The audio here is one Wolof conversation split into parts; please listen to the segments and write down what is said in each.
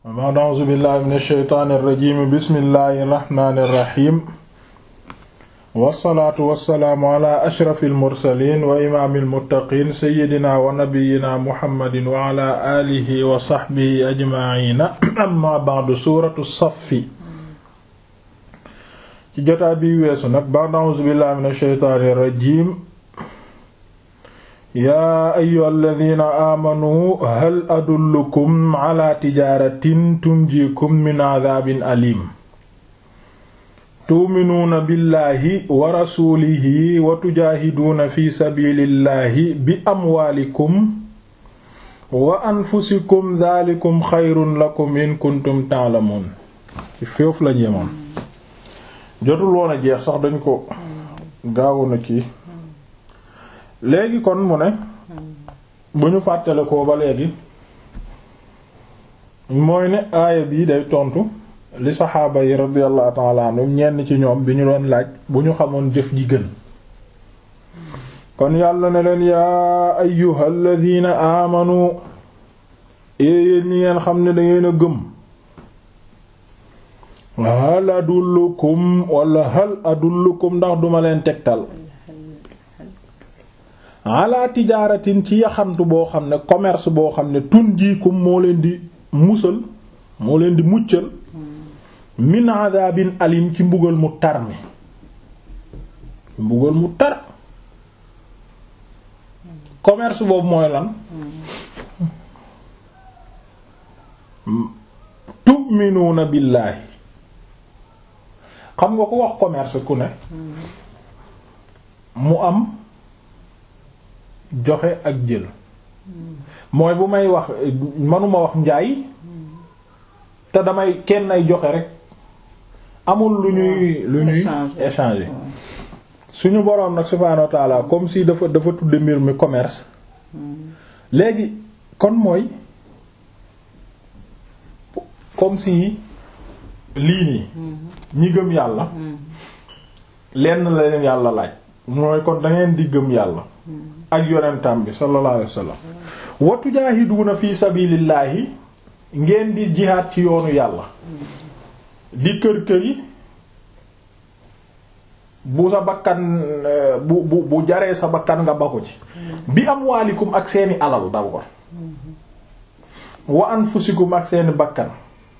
ba'd a'uuzu billahi min ash-shaytaani ar-rajiim bismillahi ar-rahmaani ar-rahiim wassalaatu wassalaamu ala ashrafil mursaliin wa imaamil muttaqiin sayyidina wa nabiyyina muhammadin wa ala aalihi wa sahbihi ajma'iina amma ba'du suuratu saffi ci jotaa bi weesu nag ba'd a'uuzu billahi min ash-shaytaani ar-rajiim yaa ayyuhal ladhiina aamanuu hal adullukum ala tijaaratin tunjiikum min adhaabin aliim tu'minuuna billaahi wa rasuulihi wa tujaahiduuna fi sabiilillaahi bi amwaalikum wa anfusikum dhaalikum xayrun lakum in kuntum ta'lamuun ci foofu lañ yemoon jotul woon a jeex sax dañ ko gaawu na kii léegi kon mu ne bu ñu fàttale ko ba léegi mooy ne aaya bii day tontu li saxaaba yi radiyallahu ta'ala anhum ñenn ci ñoom bi ñu doon laaj bu ñu xamoon jëf ji gën kon yàlla ne leen yaa ayyuhal ladina amanu yéen ñi ngeen xam ne dangeen a gëm hal adullukum wala hal adullukum ndax duma leen tegtal ala tijaaratin ci yaxantu boo xam ne commerce boo xam ne tunjiikum moo leen di musal moo leen di muccal min adabin alim ci mbugal mu tar mi mbugal mu tar commerce boobu mooy lan tu'minuuna billaahi xam nga ko wax commerce ku ne mu am joxe ak jël mooy bu may wax manuma wax njaay te damay kenn ay joxe rek amul lu ñuy lu ñuy échanger suñu boroom nag subhaanahu wa ta'ala comme si dafa dafa tudde mbir mi commerce léegi kon mooy comme si lii nii ñi gëm yàlla lenn la leen yàlla laaj mooy kon da ngeen di gëm yàlla ak yonentam bi sallallahu alayhi wasallam wa tujaahiduuna fi sabilillahi ngeen di jihaad ci yoonu yàlla di kër kër yi bu sa bakkan bu bu bu jaree sa bakkan nga ba ko ci bi amwaalikum ak seeni alal d'abord wa anfusikum ak seeni bakkan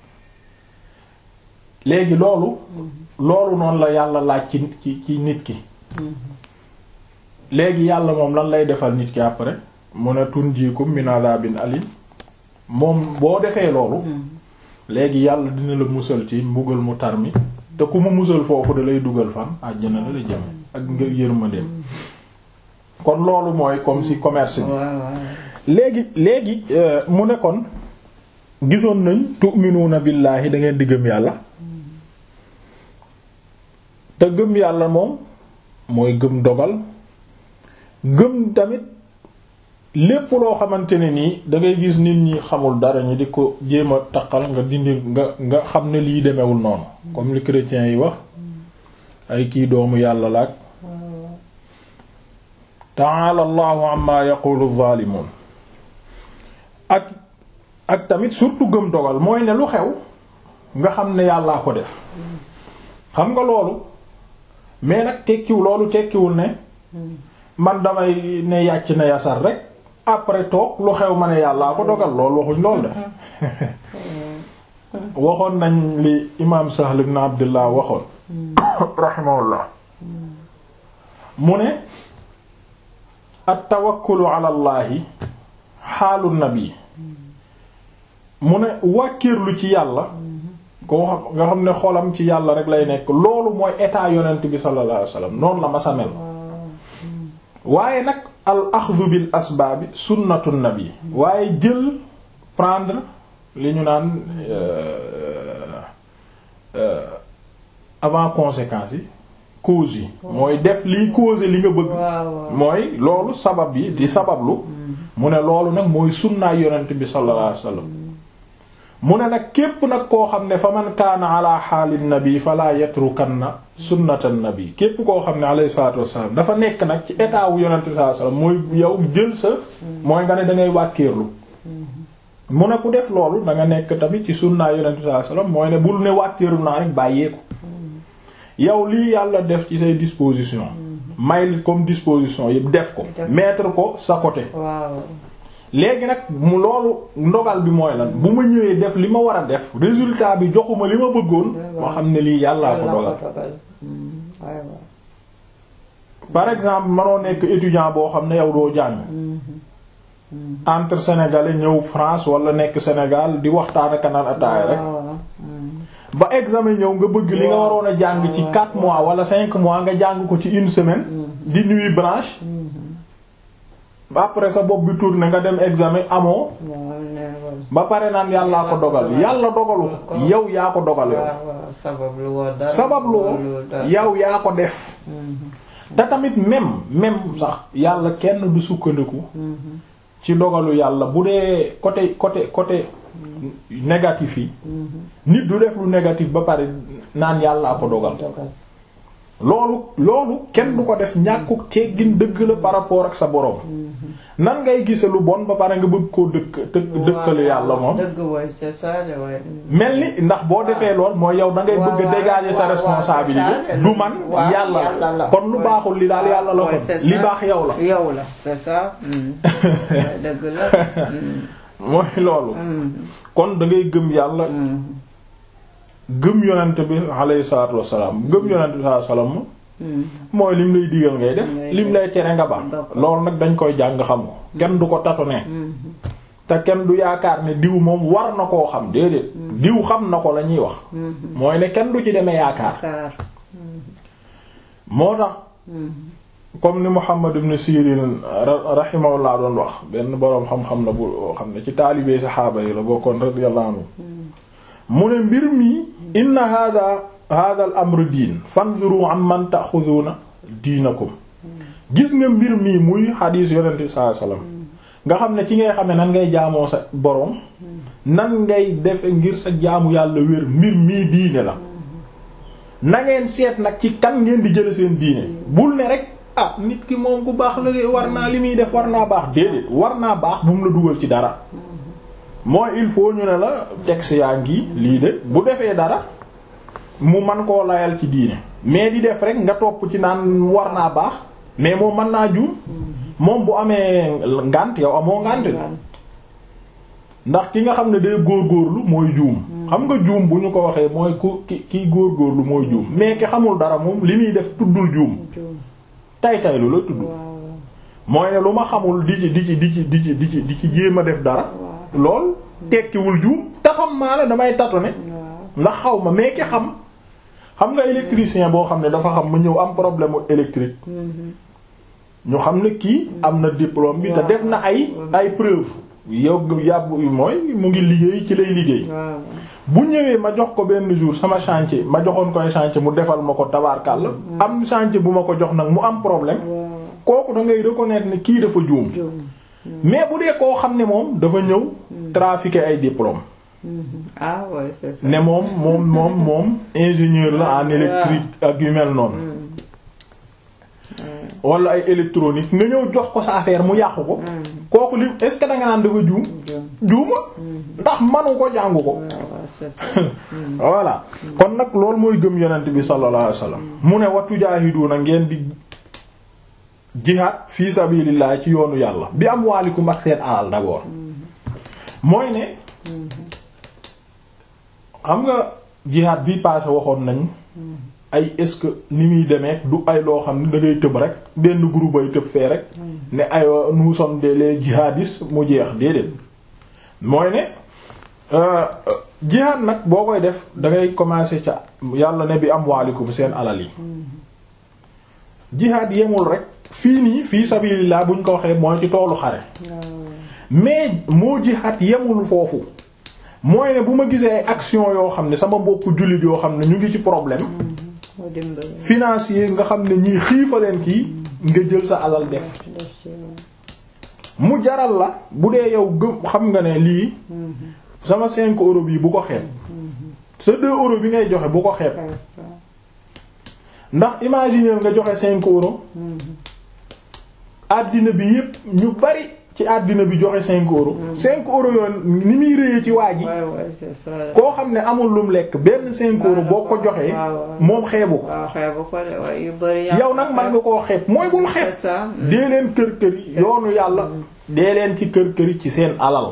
léegi loolu loolu noonu la yàlla laaj ci ci ci nit ki léegi yàlla moom lan lay defal nit ki après mu ne tunjiikum min adabin alim moom boo defee loolu léegi yàlla dina la musal ci mbugal mu tar mi te ku mu musal foofu da lay dugal fan àjjana la la jëm ak ngir yërmandeem kon loolu mooy comme si commerce bi léegi léegi mu ne kon gisoon nañ tu'minuuna billaahi da ngeen di gëm yàlla te gëm yàlla moom mooy gëm dogal gëm tamit lépp loo xamante ne nii dangay gis nit ñi xamul dara ñi di ko jéem a taqal nga dindi nga nga xam ne lii demewul noonu comme li chrétiens yi wax ay kii doomu yàlla laak ta'ala allahu amma yaqulu zalimun ak ak tamit surtout gëm dogal mooy ne lu xew nga xam ne yàllaa ko def xam nga loolu mais nag tekkiwul loolu tekkiwul ne man damay ne yàcc na yasar rek après toog lu xew ma ne yàllaa ko dogal loolu waxuñ lool de waxoon nañ li imaam Sahl ibn Abdullah waxoon rahimahullah mu ne at tawakkulu ala allahi xaalu nabi mu ne wàkkirlu ci yàlla koo xam nga xam ne xolam ci yàlla rek lay nekk loolu mooy état yonent bi sallallahu alayhi wasallam noonu la masa mel waaye nag al axdu bil asbaabi sunnatu nabi waaye jël prendre li ñu naan avant conséquences yi causes yi mooy def liy causer li nga bëgg mooy loolu sabab yi di sabablu mu ne loolu nag mooy sunnaay yonent bi sallallahu alayhi wasallam mu ne nag képp nag koo xam ne fa man kaana ala xaalin nabi fala yatrukanna sunnatan nabi képp koo xam ne alayhi salatu wassalam dafa nekk nag ci état wu yonente sallallahu alayhi wasallam mooy yow jël sa mooy nga ne da ngay wàkkeerlu mu ne ku def loolu da nga nekk tamit ci sunnaa yonent sallallahu alayhi wasallam mooy ne bul ne wàcceeru naa rek bàyyeeku yow lii yàlla def ci say disposition may comme disposition yëpp def ko mettre ko sa côté waaw léegi nag mu loolu ndogal bi mooy lan bu ma ñëwee def li ma war a def résultat bi joxuma li ma bëggoon ma xam ne lii yàllaa ko dogal par exemple manoo nekk étudiant boo xam ne yow doo jàng entre sénégalais ñëw France wala nekk Sénégal di waxtaan ak naan ataaya rek ba examen ñëw nga bëgg li nga waroon a jàng ci 4 mois wala 5 mois nga jàng ko ci une semaine di nuit blanche ba après sa bopp bi tourné nga dem examen amoo ba pare naan yàllaa ko dogal yàlla dogalu ko yow yaa ko dogal yow sabab lu woo yow yaa ko def te tamit même même sax yàlla kenn du sukkandiku ci dogalu yàlla bu dee côté côté côté négatif yi nit du def lu négatif ba pare naan yàllaa ko dogal loolu loolu kenn du ko def ñàkkuk teggin dëgg la par rapport ak sa borom nan ngay gise lu bon ba pare nga bëgg koo dëkk dëkkale yàlla moom mel ni ndax boo defee lool mooy yow da ngay bëgg a dégager sa responsabilité du man yàlla la kon lu baaxul li daal yàlla la kon li baax yow la yow la c'est ça dëgg la mooy loolu kon da ngay gëm yàlla gëm yonent bi alayhi salaatu wassalaam gëm yonent bi sallallahu alayhi wasallam mooy lim lay digal ngay def lim lay tere nga baax loolu nag dañ koy jàng xam ko kenn du ko tâtonner te kenn du yaakaar ne diw moom war na koo xam déedéet diw xam na ko la ñuy wax mooy ne kenn du ci demee yaakaar moo tax comme ni Muhammad ibn Sirin rahimahullah doon wax benn boroom xam-xam la bu xam ne ci taalibee saxaaba yi la bokkoon radiyallahu anhu mu ne mbir mi inna hada hada al amru diin fanzuru am man ta'khuduna diinakum gis nga mbir mii muy xadiis yonente sallallahu alayhi wasallam nga xam ne ci ngay xam ne nan ngay jaamoo sa boroom nan ngay defe ngir sa jaamu yàlla wér mbir mii diine la na ngeen seet nag ci kan ngeen di jële seen diine bul ne rek ah nit ki moom ku baax la de war naa li muy def war naa baax déedéet war naa baax bu mu la dugal ci dara mooy il faut ñu ne la texte yaa ngi lii de bu defee dara mu man koo layal ci diine mais di def rek nga topp ci naan war naa baax mais moom mën naa juum moom bu amee ngànt yow amoo ngànt ndax ki nga xam ne day góorgóorlu mooy juum xam nga juum bu ñu ko waxee mooy ku ki kiy góorgóorlu mooy juum mais ki xamul dara moom li muy def tuddul juum tay tay lu la tudd mooy ne lu ma xamul di ci di ci di ci di ci di ci di ci jéem a def dara lool tekkiwul juum te xam maa la damay tâtonner ndax xaw ma mais ki xam xam nga électricien boo xam ne dafa xam ma ñëw am problème électrique ñu xam ne kii am na diplôme bi te def na ay ay preuve yow yàbb mooy mu ngi liggéey ci lay liggéey bu ñëwee ma jox ko benn jour sama chantier ma joxoon koy chantier mu defal ma ko tabaarkàlla am chantier bu ma ko jox nag mu am problème kooku da ngay reconnaître ne kii dafa juum mais bu dee koo xam ne moom dafa ñëw trafiquer ay diplôme ah ouais c'est ça ne moom moom moom moom ingénieur la en électrique ak yu mel noonu wala ay électronique nga ñëw jox ko sa affaire mu yàqu ko kooku li est-ce que da nga naan dafa juum juuma ndax manu ko jàngu ko voilà kon nag loolu mooy gëm yonent bi sallallahu alayhi wasallam mu ne wa tujaahiduuna ngeen di jihaad fi sabilillah ci yoonu yàlla bi am waalikum ak seen alal d'abord mooy ne xam nga jihaad bi passé waxoon nañ ay est-ce que ni muy demee du ay loo xam ne da ngay tëb rek benn groupe ay tëb fee rek ne ay nous sommes des les jihadistes mu jeex déedéet mooy ne jihaad nag boo koy def da ngay commencer ca yàlla ne bi am waalikum seen alal yi jihaad yemul rek fii nii fii sabilillah buñ ko waxee mooy ci toolu xare mais moo jihaad yemul foofu mooy ne bu ma gisee ay action yoo xam ne sama mbokku jullit yoo xam ne ñu ngi ci problème financier nga xam ne ñii xiifaleen kii nga jël sa alal def mu jaral la bu dee yow gëm xam nga ne lii sama 5 euros bii bu ko xeeb sa 2 euros bi ngay joxe bu ko xeeb ndax imaginer nga joxe 5 euros àddina bi yépp ñu bari ci àddina bi joxe cinq euros cinq euros yoon ni muy réyee ci waa ji Ouais, ouais, c'est ça. koo xam ne amul lum lekk benn cinq euros boo ko joxee waaw, waaw. moom xeebu ko waaw xeebu ko de waaye yu bari yaa yow nag man nga koo xeeb mooy bul xeeb c'est ça. dee leen kër kër yi yoonu yàlla dee leen ci kër kër yi ci seen alal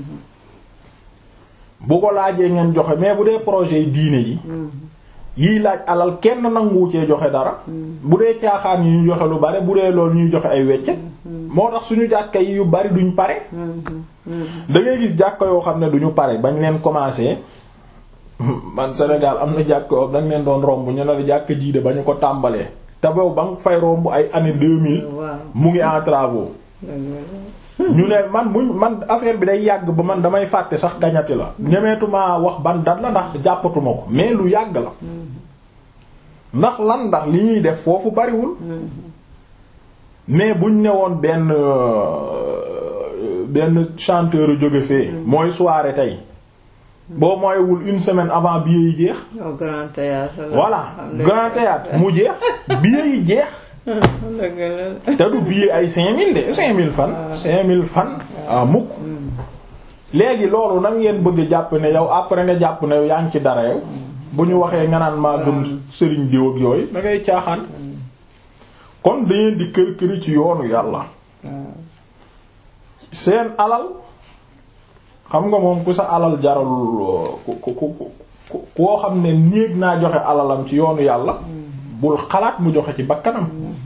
bu ko laajee ngeen joxe mais bu dee projet yi diine yi yiy laaj alal kenn nanguwu cee joxe dara bu dee caaxaan yi ñu joxe lu bari bu dee loolu ñuy joxe ay weccet moo tax suñu jàkka yi yu bari duñ pare da ngay gis jàkka yoo xam ne duñu pare bañ leen commencé man Sénégal am na jàkka yoo dañ leen doon romb ñu ne la jàkka jiide ba ñu ko tàmbalee te boobu ba nga fay romb ay année 2000 waaw mu ngi en travaux ñu ne man muñ man affaire bi day yàgg ba man damay fàtte sax gañati la ñemeetuma wax ban dat la ndax jàppatuma ko mais lu yàgg la ndax lan ndax li ñuy def foofu bariwul mais buñ ne woon benn euh, benn chanteur jóge fee mooy soirée tey boo mooywul une semaine avant billet yi jeex au grand théâtre la. voilà Xam nga- grand théâtre mu jeex billet yi jeex dëgg la. te du billet ay 5000 de 5000 fan. 5000 fan. ah mukk. léegi loolu nan ngeen bëgg jàpp ne yow après nga jàpp ne yaa ngi ci dara yow. bu ñu waxee nga naan maa gëm sëriñ diw ak yooyu da ngay caaxaan. kon dangeen di kër këri ci yoonu yàlla. seen alal xam nga moom ku sa alal jaralul ku ku ku ku koo xam ne néeg naa joxe alalam ci yoonu yàlla. bul xalaat mu joxe ci bakkanam.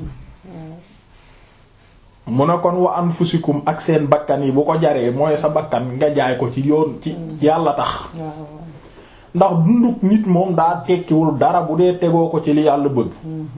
mu ne kon wa anfusikum ak seen bakkan yi bu ko jaree mooy sa bakkan nga jaay ko ci yoon ci ci yàlla tax ndax dunduk nit moom daa tekkiwul dara bu dee tegoo ko ci li yàlla bëgg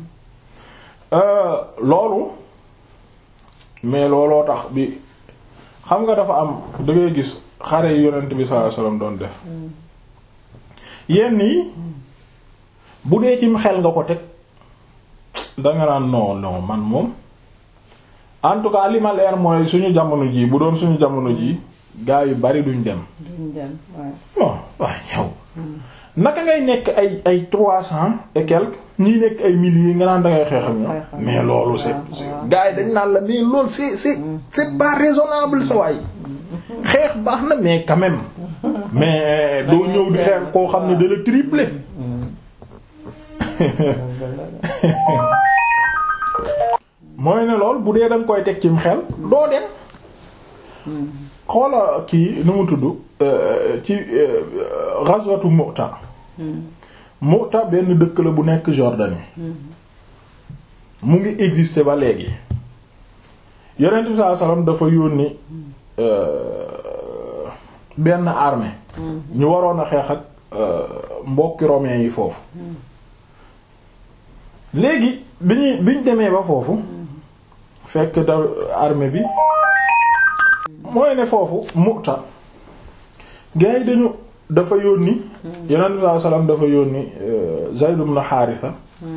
Euh, loolu mais looloo tax bi xam nga dafa am da ngay gis xare yi yonent bi sallallahu alayhi wasallam doon def yenn yi bu dee cim xel nga ko teg danga naan non non man moom en tout cas li ma leer mooy suñu jamono ji bu doon suñu jamono ji gaa yu bari duñ dem duñ dem waaye. bon waaye yow naka ngay nekk ay ay trois cents et quelques ñii nekk ay milliers nga naan dangay xeex ak ñoom mais loolu c'est c'est gaa yi dañ naan la mais loolu c'est c'est c'est pas raisonnable sa waay xeex baax na mais quand même mais doo ñëw di xeex koo xam ne da la tripler mooy ne lool bu dee danga koy teg cim xel doo dem xoola kii nu mu tudd euh, ci euh, ghazwatu Mu'ta Mu'ta benn dëkk la bu nekk Jordanie mu ngi exister ba léegi yonent bi sallallahu alayhi wasallam dafa yónni euh, benn armée ñu waroon a xeex ak mbokki romains yi foofu léegi bi ñuy bi ñu demee ba foofu fekk da armée bi mooy ne foofu Mu'ta gars yi dañu dafa yónni yonent bi sallallahu alayhi wasallam dafa yónni Zayd ibn Haritha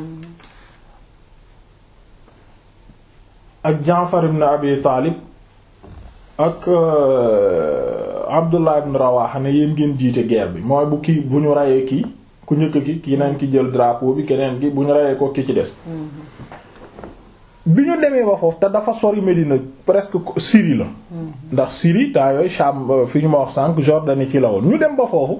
ak Jaafar ibn Abi Taalib ak Abdullah ibn Rawaha ne yéen ngeen jiite guerre bi mooy bu kii bu ñu rayee kii ku njëkk ki kii nañ ki jël drapeau bi keneen ki bu ñu rayee ko ki ci des bi ñu demee ba foofu te dafa sori Médina presque Syrie la ndax Syrie temps yooyu Sham fi ñu ma wax sànq Jordanie ci la woon ñu dem ba foofu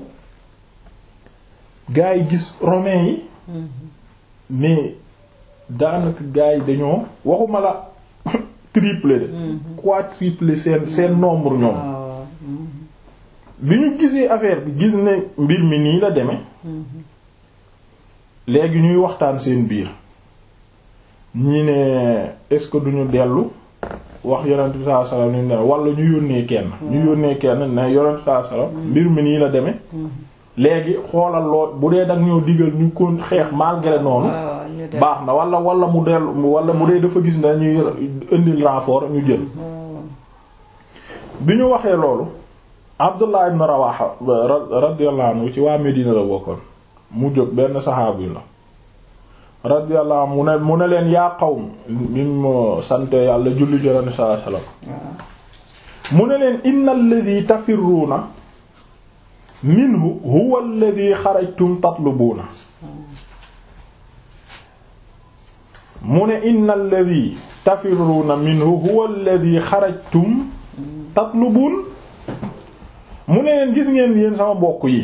gaa yi gis romains yi mais daanaka gaa yi dañoo waxuma la triplé de quadruplé seen seen nombre ñoom bi ñu gisee affaire bi gis ne mbir mi nii la demee léegi ñuy waxtaan seen biir ñii ne est-ce que duñu dellu wax yonent bi sallallahu alayhi wasallam ni ne wala ñu yónnee kenn ñu yónnee kenn ne yonent bi sallallahu alayhi wasallam mbir mi nii la demee léegi xoolal lool bu dee dag ñoo digal ñu ko xeex malgré noonu baax na wala wala mu dellu wala mu dee dafa gis ne ñuy indil renfort ñu jël bi ñu waxee loolu Abdullah ibn Rawaha radiyallahu anhu ci waa Medina la bokkoon mu jóg benn saxaabu la radiyallahu anhu mu ne mu ne leen yaa qawm bi mu sante yàlla julli jolani sallallahu alayhi wasallam mu ne leen inna alladhi tafirruuna minhu huwa alladhi xarajtum tatlubuuna mu ne inna alladhi tafirruuna minhu huwa alladhi xarajtum tatlubun mu ne leen gis ngeen yéen sama mbokk yi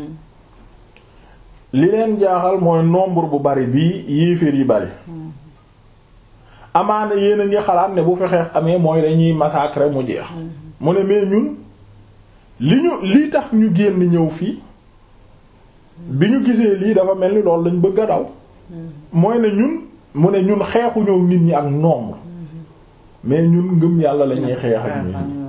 li leen jaaxal mooy nombre bu bari bii yéeféer yi bari amaana yéen a ngi xalaat ne bu fi xeex amee mooy dañuy massacrer mu jeex mu ne mais ñun li ñu li tax ñu génn ñëw fii bi ñu gisee lii dafa mel ni loolu lañ bëgg a daw mooy ne ñun mu ne ñun xeexu ñëw nit ñi ak nombre mais ñun ngëm yàlla la ñuy xeex ak nit ñi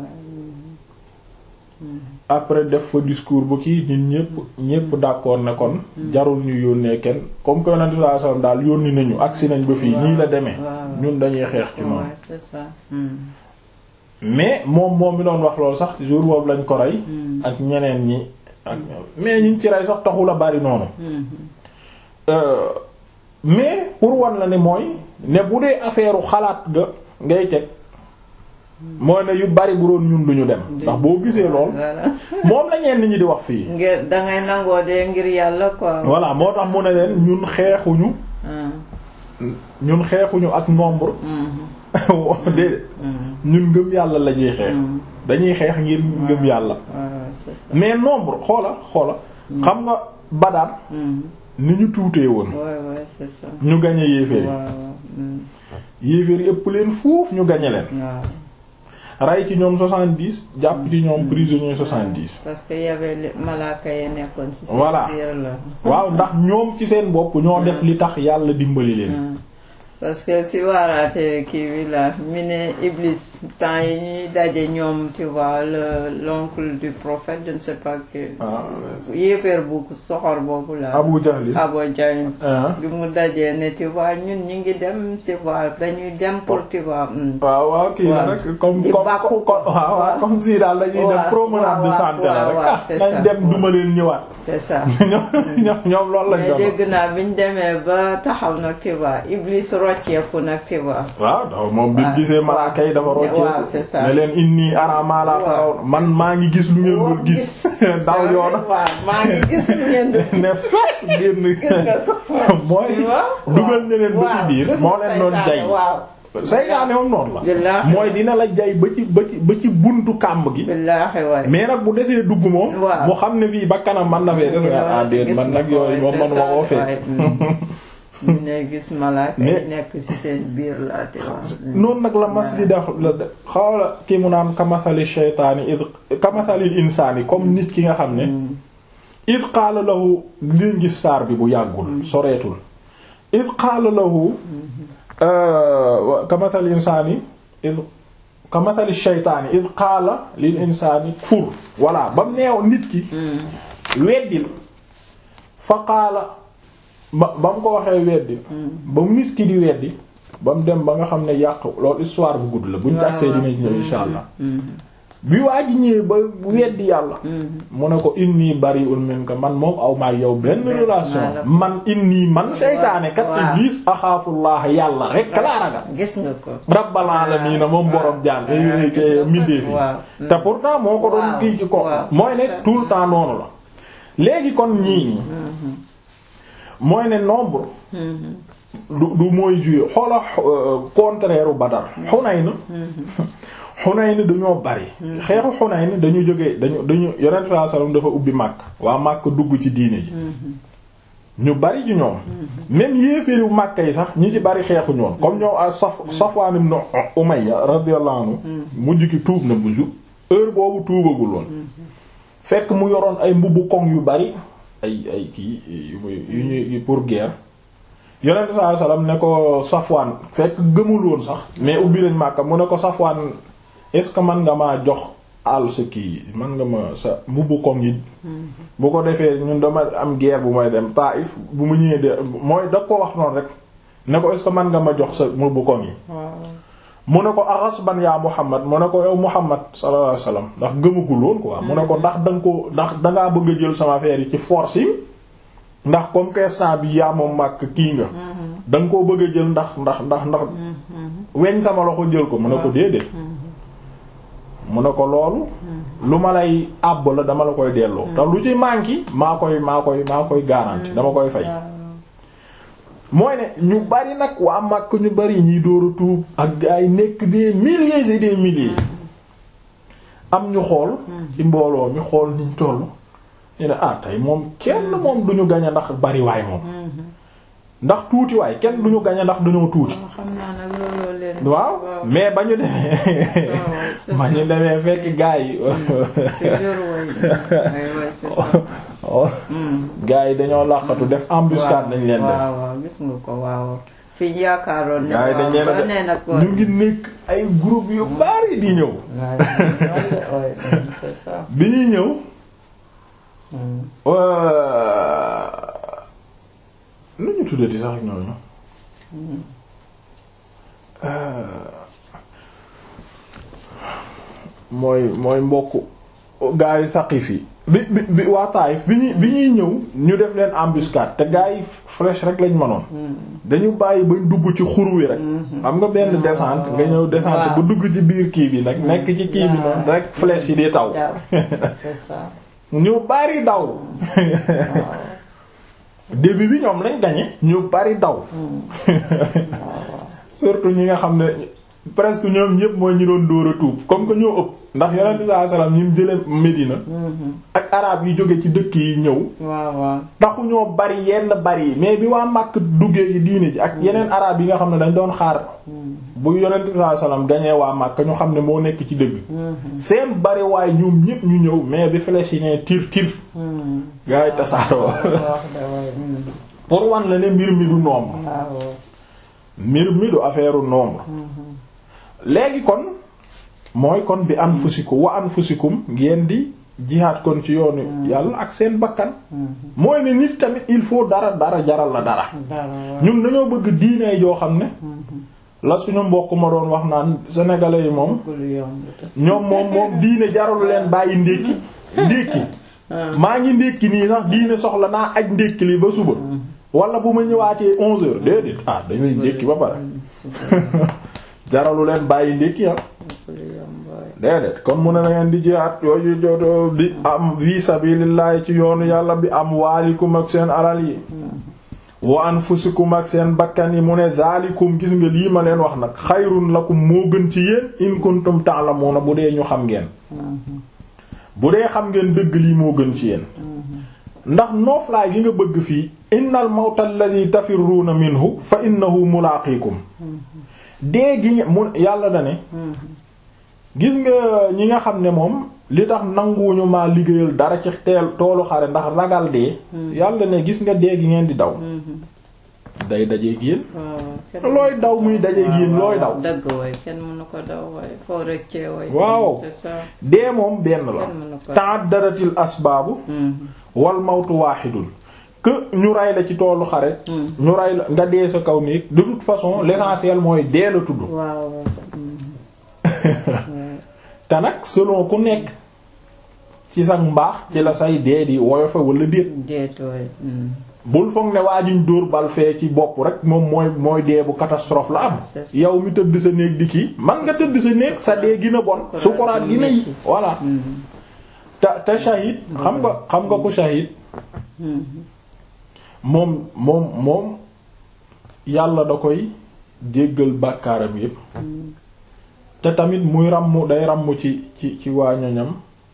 après def fa discours bu kii nit ñépp ñépp d'accord ne kon jarul ñu yónnee kenn comme que yonent sallallahu alayhi wasallam daal yónni nañu agsi nañ ba fii nii la demee ñun dañuy xeex ci noonu Ouais, c'est ça. mais moom moom mi doon wax loolu sax jour boobu lañ ko rey ak ñeneen ñi ak mais ñiñ ci rey sax taxul a bari noonu Euh, mais pour wan la ne mooy ne bu dee affaire xalaat ga ngay teg mooy ne yu bari bu doon ñun duñu dem ndax boo gisee lool Voilà. moom la ñenn ñi di wax fii ngir dangay nangoo dee ngir yàlla quoi. voilà moo tax mu ne leen ñun xeexuñu Ah. ñun xeexuñu ak nombre déedéet ñun ngëm yàlla la ñuy xeex dañuy xeex ngir ngëm yàlla Ouais, ouais, c'est ça. mais nombre xoola xoola xam nga Badar Mm. ni ñu tuutee woon Ouais, ouais, c'est ça. ñu gañe yéeféer Ouais, yi ouais. Mm. yéeféer yi ëpp leen foofu ñu gañe leen waaw rey ci ñoom 70 jàpp ci ñoom prisonnier 70 parce que y avait les malaaka yi nekkoon ci seen Voilà. biir la. waaw ndax ñoom ci seen bopp ñoo def li tax yàlla dimbali leen Mm. parce que si waaraate kii bi la mi ne Iblis temps yi ñuy daje ñoom tu vois le l'oncle du prophète je ne sais pas que ah yéeféer bu soxor boobu la Abu Jahl Abu Jahl ah bi mu dajee ne tu vois ñun ñu ngi dem tu vois dañuy dem pour tu vois mm. waaw waaw kii la Waaw. rek comme Di comme bàkku comme ko. waaw waaw Waaw. comme si daal dañuy Waaw, def promenade de waaw, santé la waaw, rek waaw, ah c'est nañ ça. dem duma leen ñëwaat c'est ça ñoom ñoom ñoom loolu lañ mais doon dégg naa bi ñu demee ba taxaw nag tu vois Iblis rocceeku nag tu vois waaw daw moom bi waaw. gisee malaaka yi dafa waaw, rocceeku c'est ça. ne leen inni ara ma la Waaw. taraw man maa ngi gis lu ngeen dul gis daw yoona waaw maa ngi gis lu ngeen du ne fes génn gis nga ko mooy waaw dugal ne leen ba ci waaw, biir gis moo nga leen doon saytaane, jay waaw saytaane moom noonu la Billaahi. mooy dina la jay ba ci ba ci ba ci buntu kàmb gi billaahi waay mais nag bu desee dugg moom Waaw. mu xam ne fii ba kanam man na fee des nga ah déet man nag yooyu moom man ma koo fee ñu ne gis malaaka Mais- yi nekk ci seen biir la tu vois noonu nag la mas di def la de xawla ki mu naan kamasali shaytaani id kamasalil insaani comme nit ki nga xam ne id qaala lahu liñ gis saar bi bu yàggul soreetul id qaala lahu kamasalil insaani id kamasali shaytaani id qaala lil insaani kfur voilà ba mu neew nit ki weddil fa qaala ba ba mu ko waxee weddi ba mu nit ki di weddi ba mu dem ba nga xam ne yàq loolu histoire bu gudd la buñ waaw, tagsee dinañ ñëw insha allah bi waa ji ñëwee ba weddi yàlla mu ne ko inni bari'un minka man moom aw maag yow benn Benn relation maa la- man inni man seytaane kat waaw. iblis axaafullah yàlla rek laa ragal gis nga ko rabbal alamin moom borom jaan waaw, gis nga ko. mindee fi waaw. te pourtant moo ko doon Waaw, kii ci ko waaw. mooy ne tout le temps noonu la léegi kon ñii nii mooy ne nombre du du mooy jouer xoola euh, contraire u Badar Hunayn Hunayn dañoo bari xeexu Hunayn dañu jógee dañu dañu yonent sallallahu alayhi wasallam dafa ubbi Makka waa Makka dugg ci diine ji ñu bari ci ñoom même yéeféeru Makka yi sax ñi ci bari xeexu ñoon comme ñoom a Saf Safwan ibn Umayya radiyallahu anhu mujj ki tuub na bu ju heure boobu tuubagul woon fekk mu yoroon ay mbubbu koŋ yu bari ay ay kii yu muy yu ñuy pour guerre yonent sallallahu alayhi wasallam ne ko Safwan fekk gëmul woon sax mais ubbi lañ Makka mu ne ko Safwan est-ce que man nga maa jox àll sa kii man nga ma sa mbubbu koŋ yi bu ko defee ñun dama am guerre bu may dem Taif bu mu ñëwee de mooy da ko wax noonu rek ne ko est-ce que man nga ma jox sa mbubbu koŋ yi mu ne ko aghasban yaa Muhammad mu ne ko yow Muhammad sallallahu alayhi wasallam ndax gëmagul woon quoi mu ne ko ndax danga ko ndax dangaa bëgg a jël sama affaire yi ci force yi ndax comme que instant bi yaa moom màkk kii nga danga koo bëgg a jël ndax ndax ndax ndax weñ sama loxo jël ko mu ne ko déedéet mu ne ko loolu lu ma lay àbb la dama la koy delloo te lu ci manqué maa koy maa koy maa koy garanti dama koy fay mooy ne ñu bari nag waa Makka ñu bari ñiy dóor a tuub ak ay nekk des milliers et des milliers am ñu xool ci mbooloo mi xool niñ toll ñu ne ah tey moom kenn moom duñu gañe ndax bariwaay moom ndax tuuti waay kenn duñu gañe ndax dañoo tuuti xam naa nag looloo leen. waaw mais ba ñu demee c'est ba ñu demee fekk gaa yi toujours way way way c'est ça. gaa yi dañoo làqatu def embuscade nañ leen def waaw waaw gis nga ko waaw. fi ñu yaakaaroon ne. gaa yi dañ leen a waaw nee na def ko. ñu ngi nekk ay groupe yu bari di ñëw waaw c'est ça. bi ñuy ñëw nu ñu tuddati sax ñooñu mooy mooy mbokk gaa yi Saqif yi bi bi bi waa Taayif bi ñuy bi ñuy ñëw ñu def leen embuscade te gaa yi flèche rek lañ mënoon dañu bàyyi bañ dugg ci xur wi rek xam nga benn descente nga ñëw descente bu dugg ci biir kii bi nag nekk ci kii bi noonu rek flèche yi di taw c'est ça. ñu bari daw début bi ñoom lañ gañe ñu bari daw surtout ñi nga xam ne presque ñoom ñëpp mooy ñi doon dóor a tuub comme que ñoo ëpp ndax yonent bi sallallahu alayhi wasallam ñi mu jële Medina ak arab yi jóge ci dëkk yi ñëw waaw waaw. taxu ñoo bari yenn bari yi mais bi waa Makka duggee ci diine ji ak yeneen arab yi nga xam ne dañ doon xaar bu yonent bi sallallahu alayhi wasallam gañee waa Makka ñu xam ne moo nekk ci dëgg seen bari waaye ñoom ñëpp ñu ñëw mais bi flèche yi ne tir tir gaa yi tasaaroo wax da way. pour wan la ne mbir mi du nombre waaw. mbir mi du affaire nombre léegi kon mooy kon bi anfusikum wa anfusikum ngeen di jihaad kon ci yoonu yàlla ak seen bakkan mooy ne nit tamit il faut dara dara jaral la dara dara waaw. ñun dañoo bëgg diine joo xam ne la suñu mbokk ma doon wax naan sénégalais yi moom lu yomb te. ñoom moom moom diine jaralu leen bàyyi ndékki ndékki maa ngi ndékki nii sax diine soxla naa aj ndékki li ba suba wala bu ma ñëwaatee onze heures déedéet ah dañuy ndékki ba pare jaralu leen bàyyi ndékki ah lu yomb waay. déedéet kon mu ne na ngeen di jihaat yooyu joto di am fi sabilillahi ci yoonu yàlla bi am waalikum ak seen alal yi wa anfusikum ak seen bakkan yi mu ne zaalikum gis nga lii ma leen wax nag xayrun lakum moo gën ci yéen in kuntum ta'lamuna bu dee ñu xam ngeen bu dee xam ngeen dëgg lii moo gën ci yéen ndax nooflaay gi nga bëgg fii innal mawta alladhi tafirruuna minhu fa innahu mulaaqiikum dee gi mu yàlla da ne gis nga ñi nga xam ne moom li tax nanguwuñu maa liggéeyal dara ci teel toolu xare ndax ragal dee yàlla ne gis nga dee gi ngeen di daw day dajeeg yéen waaw. looy daw muy dajeeg yéen looy daw dëgg waay kenn mënu ko daw waay foo rëccee waay. waaw c'est ça. dee moom benn la kenn mënu ko. ta'addadatil asbaabu wal mawtu waahidun que ñu ray la ci toolu xare ñu ray la nga dee sa kaw néeg de toute façon l'essentiel mooy dee la tudd waaw. te nag selon ku nekk ci sa mbaax ci la say dee di woyofe wala déet déet waay. bul foog ne waa juñ dóor bal fee ci bopp rek moom mooy mooy dee bu catastrophe la am C'est ça. yow mi tëdd sa néeg di kii man nga tëdd sa néeg sa dee gën a bon sukuraat gën a yi voilà te te shahid xam nga xam nga ku shahid moom moom moom yàlla da koy jéggal bàkkaaram yépp te tamit muy ràmm day ràmm ci ci ci waa ñoñam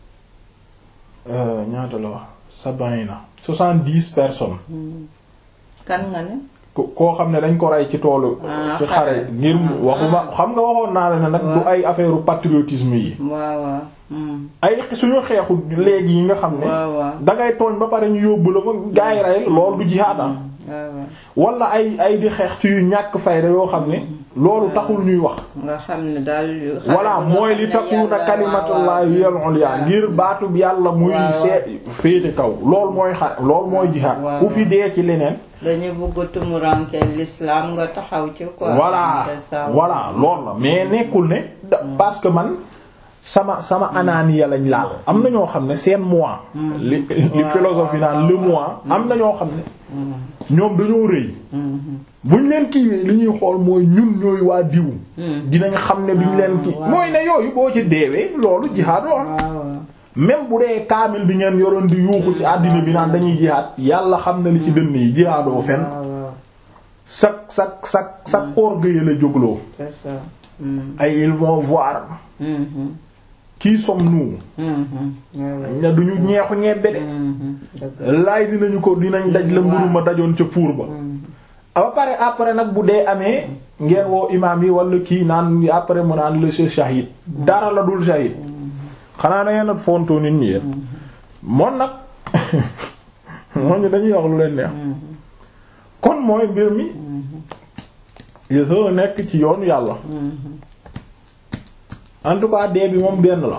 euh, ñaata la wax sab'ina soixante-dix personnes kan nga ne. ko- koo xam ne dañ ko rey ci toolu Ah, ci xare. xare ngir mu- waxuma xam nga waxoon naa la ne nag du waaw. ay affaire patriotisme yi waaw waaw. Hmm. ay suñu xeexu léegi yi nga xam ne waaw waaw. dangay tooñ ba pare ñu yóbbu la fa gaay rey loolu du jihaad ah waaw waaw. wala ay ay di xeex ci yu ñàkk fayda yoo xam ne loolu taxul ñuy wax nga xam ne daal. voilà mooy li takuna kalimatullahi hiyal ulya ngir baatu bi yàlla muy waaw. see féete kaw loolu mooy xa loolu mooy jihaad waaw. ku fi dee ci leneen dañu bëgg tumuranke l'islam nga taxaw ci quoi. voilà c'est ça. voilà loolu la mais nekkul ne da- parce que man sama sama anaaniya lañ laal am na ñoo xam ne seen moi li li philosophie naan le moi am na ñoo xam ne ñoom dañoo rëy buñ leen kiiwee li ñuy xool mooy ñun ñooy waa diw dinañ xam ne duñ leen kii waaw. mooy ne yooyu boo ci deewee loolu jihaad wax waaw waaw. même bu dee kaamil bi ngeen yoroon di yuuxu ci àddina bi naan dañuy jihaad yàlla xam na li ci dënn yi jihaadoo fen waaw waaw. sak sak sak sak orgueil la jógloo c'est ça. Hmm. ay ils vont voir Mhm. qui sommes-nous ña duñu ñeexu ñebbe de laay dinañu ko dinañ daj la mburu ma dajoon ca puur ba ba pare après nag bu dee amee ngeen woo imaam yi wala kii naan après mu naan le shahid dara la dul shahid xanaa na ngeen a fontoo nit ñi yéen moom nag moom ñu dañuy wax lu leen neex kon mooy mbir mi il faut nekk ci yoonu yàlla en tout cas dee bi moom benn la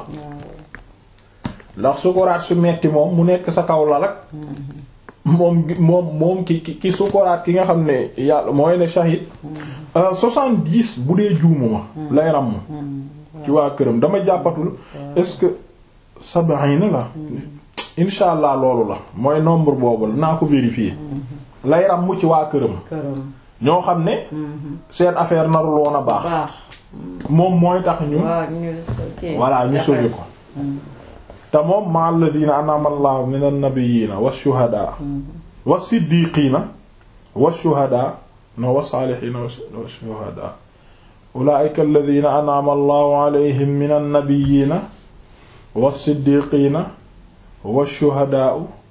ndax sukuraat su metti moom mu nekk sa kaw la rek moom moom moom ki ki sukuraat ki nga xam ne yàlla mooy ne shahid soixante-dix bu dee juumuma lay ràmm ci waa këram dama jàppatul est-ce que sab'ina la insha allah loolu la mooy nombre boobu la naa ko vérifier lay ràmm ci waa këram ñoo xam ne seen affaire narul woon a baax moom mooy tax ñu voilà ñu sauver ko te moom ma alladhina an'ama Allahu min an-nabiyina wash-shuhada was-siddiqina wash-shuhada no was-salihina wash-shuhada ulaa'ika alladhina an'ama Allahu alayhim min an-nabiyina was-siddiqina wash-shuhada